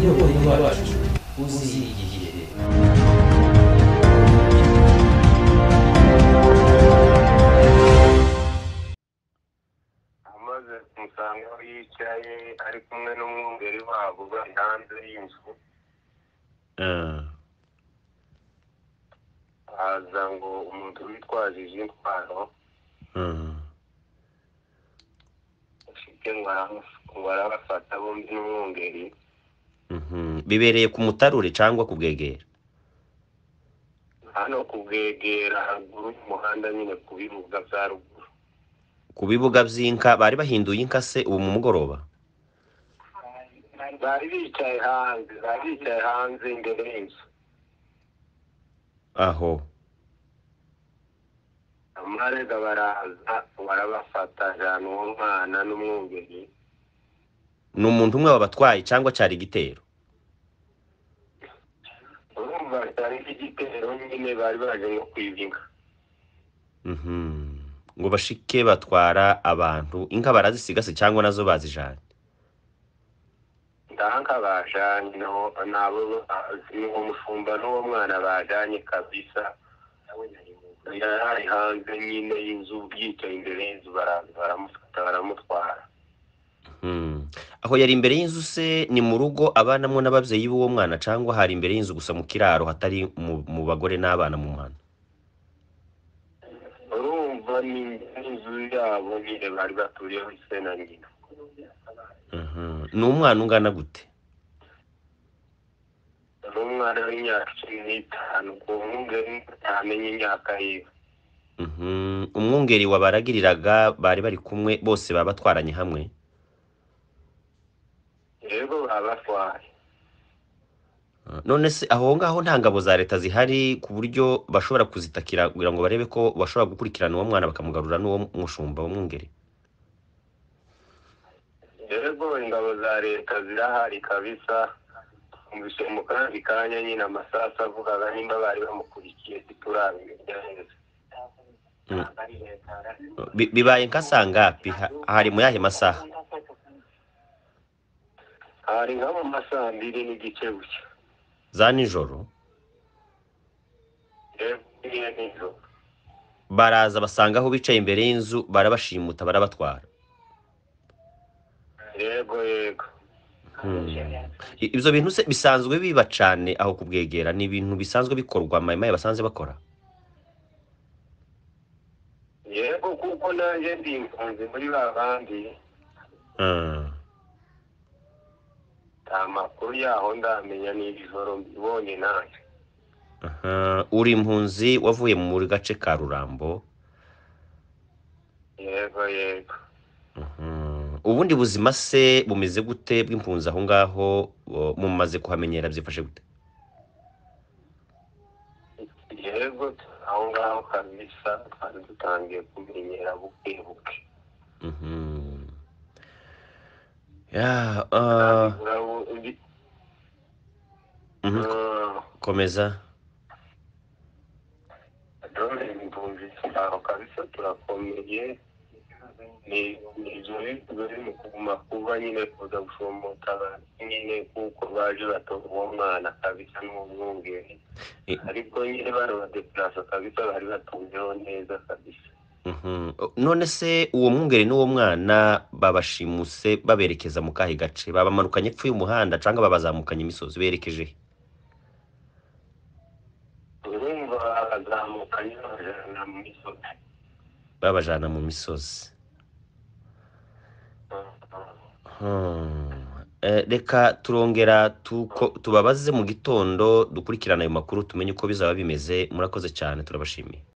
业务应该支持。 公司意義 umaze kumusanga aho yicaye ari kumwe n'umwungeri wabo bari hanze y'inzu haza ngo umuntu witwaje izi ntwaro ufite ngo aramufu- ngo arabafata bombi n'umwungeri bibereye ku mutarure cyangwa ku bwegera hano kubwegera haruguru y'umuhanda nyine ku bibuga bya ruguru ku bibuga by'inka bari bahinduye inka se ubu mu mugoroba bari bicaye hanze bari bicaye hanze imbere y'inzu aho amarega baraza barabafata ajyana uwo mwana n'umwungeri ni umuntu umwe wabatwaye cyangwa cyari igitero urumva cyari igitero nyine bari baje nko kwiba inka Mhm. ngo bashike batwara abantu inka barazisiga se cyangwa nazo bazijanye ndanga bajanye no nabo uwo mushumba n'uwo mwana bajanye kabisa yari hanze nyine y'inzu yicaye imbere y'inzu baraza baramufata baramutwara Mhm. aho yari imbere y'inzu se ni mu rugo abanamwo n'ababyeyi b'uwo mwana cyangwa hari imbere y'inzu gusa mu kiraro hatari mu, mu bagore n'abana mu mwana urumva ni inzu yabo nyine bari baturiyeho ise na nyina Mhm. ni umwana ungana gute n'umwana w'imyaka cumi n'itanu ku nkunge ntamenye imyaka yiwe Mhm. umwungeri wabaragiriraga bari bari kumwe bose baba batwaranye hamwe rero babatwaye Ah, none se aho ngaho nta ngabo za leta zihari ku buryo bashobora kuzitakira kugira ngo barebe ko bashobora gukurikirana uwo mwana bakamugarura n'uwo mushumba w'umwungeri rero ingabo za leta zirahari kabisa twumvise mu kandi kanya nyine amasasu avugaga nimba bari bamukurikiye ntiturabimenye neza Mm. Bi- bibaye nka saa ngapi Ha- hari mu yahe masaha hari nka mu masaha mbiri n'igice gusa za nijoro rero niyo nijoro baraza basanga aho bicaye imbere y'inzu barabashimuta barabatwara yego yego I- ibyo bintu se bisanzwe biba cyane aho kubwegera ni ibintu bisanzwe bikorwa mayimayi basanze bakora yego kuko nanjye ndi impunzi muri ba bandi Ah. nta makuru yaho ndamenya n'ijoro mbibonye nanjye Aha. uri impunzi wavuye mu gace ka rurambo yego yego Mhm. ubundi buzima se bumeze gute bw'impunzi aho ngaho o, mumaze kuhamenyera byifashe gute yego aho ngaho kabisa twari dutangiye kumenyera buke buke Mhm. Ya, ah, Urabu- ndi- mhm. Ah, komeza Ndoli impunzi aho kabisa turakomeye ni ni izo bifuzo biri kuguma kuba nyine kuza gushomota nyine kuko baje batora uwo mwana kabisa n'umwungeri Eh. ariko nyine bano badeplasa kabisa bari batuyeho neza kabisa Mhm. O, none se uwo mwungeri n'uwo mwana babashimuse baberekeza mu kahe gace babamanukanye epfo y'umuhanda cyangwa babazamukanye imisozi berekeje he? urumva bazamukanye bajana mu misozi babajana mu misozi Hmm. Eh, reka turongera tuko- tubabaze mu gitondo dukurikirana ayo makuru tumenye uko bizaba bimeze murakoze cyane turabashimiye